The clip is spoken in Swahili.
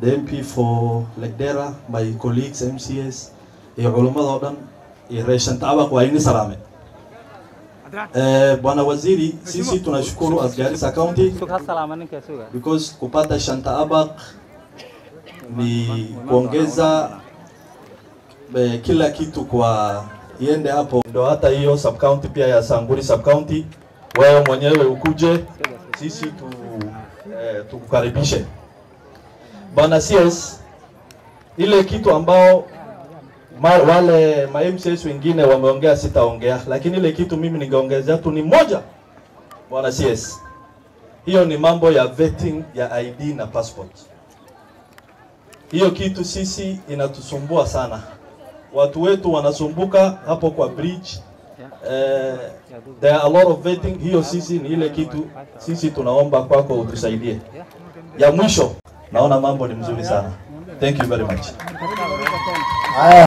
the MP for Legdera, my colleagues MCS, iyo culummada oo dhan iyo reeshan taabaq waa ini salaame. Eh, Bwana Waziri, sisi tunashukuru as Garissa County because kupata shanta abaq ni kuongeza eh, kila kitu kwa iende hapo, ndo hata hiyo sub county pia ya Sanguri sub county, wewe mwenyewe ukuje sisi tu eh, tukukaribishe bwana CS, ile kitu ambao ma, wale ma MCS wengine wameongea sitaongea, lakini ile kitu mimi ningeongezea tu ni moja, bwana CS, hiyo ni mambo ya vetting ya ID na passport. Hiyo kitu sisi inatusumbua sana, watu wetu wanasumbuka hapo kwa bridge. Eh, there are a lot of vetting. Hiyo sisi ni ile kitu sisi tunaomba kwako utusaidie. Ya mwisho, naona mambo ni mzuri sana. Thank you very much. Haya.